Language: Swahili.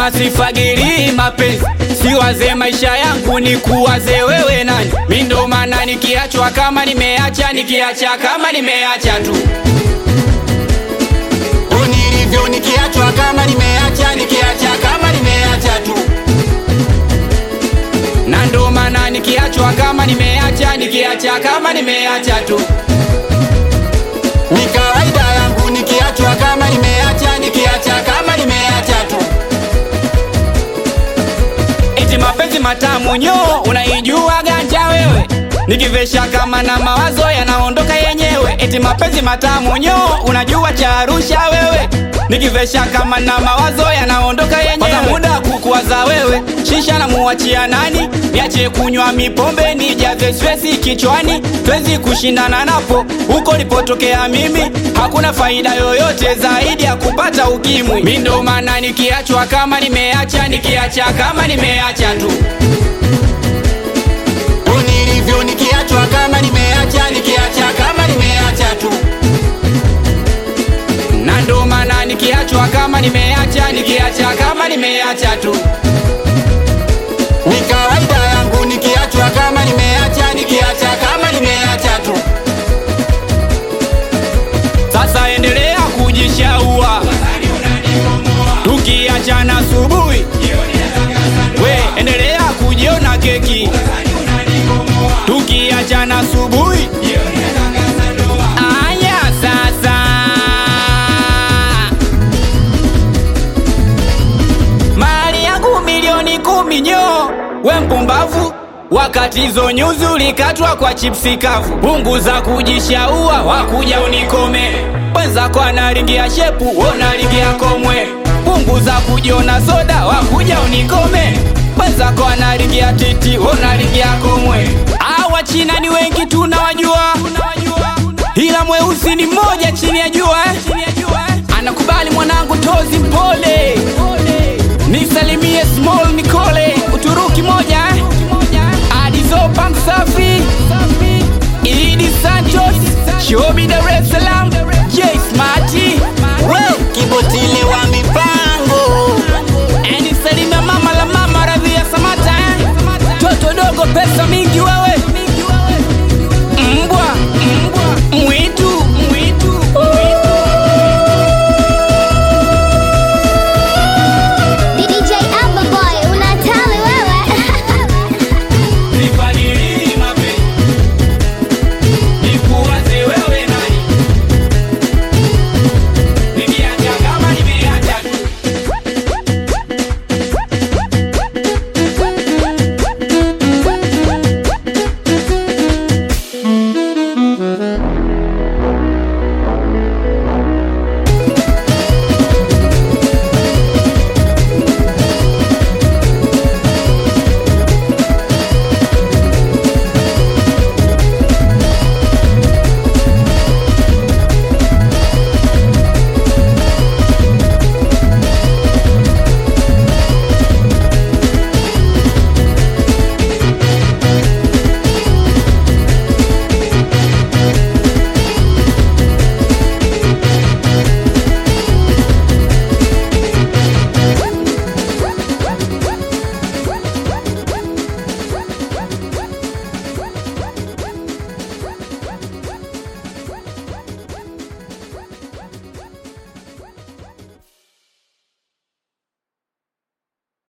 Wanasema sifagiri mapenzi, siwaze maisha yangu ni kuwaze wewe nani. Mi ndo maana nikiachwa kama nimeacha, nikiacha kama nimeacha tu nilivyo, nikiachwa kama nimeacha, nikiacha kama nimeacha tu na ndo maana nikiachwa kama nimeacha, nikiacha kama nimeacha tu. Ni kawaida yangu nikiachwa kama nimeacha, nikiacha kama nimeacha tu. Eti mapenzi matamu nyo, unaijua ganja wewe? Nikivesha kama na mawazo yanaondoka yenyewe. Eti mapenzi matamu nyo, unajua cha Arusha wewe? Nikivesha kama na mawazo yanaondoka yenyewe. Kwanza muda kukuwaza wewe, shisha na muachia nani? Niache kunywa mipombe nijaze stresi kichwani, twezi kushindana napo huko nilipotokea mimi. Hakuna faida yoyote zaidi ya kupata ukimwi. Mi ndo maana nikiachwa kama nimeacha, nikiacha kama nimeacha tu nilivyo nikiachwa kama nimeacha, nikiacha kama nimeacha tu na ndo maana nikiachwa kama nimeacha, nikiacha kama nimeacha tu. Ni kawaida yangu nikiachwa kama nimeacha, nikiacha kama nimeacha tu. Sasa endelea kujishaua, tukiachana asubuhi, we endelea kujiona keki, tukiachana asubuhi. Aya sasa mali yangu milioni kumi nyo, we mpumbavu, wakati hizo nyuzi ulikatwa kwa chipsi kavu. Punguza kujishaua, wakuja unikome. Wenzako analingia shepu, wonalingea komwe. Punguza kujiona soda, wakuja unikome. Wenzako analingia titi, wonalingea komwe. Awa China ni wengi tunawajua, ila mweusi ni mmoja chini ya jua eh. Anakubali mwanangu tozi mpole nisalimie small Nicole Uturuki moja eh? Adizo Bank Safi Idi Santos Shobi Dar es Salaam J Smarty we Kibotile wa mipango Eni salimia mama la mama Radhia Samata eh? Toto dogo pesa mingi we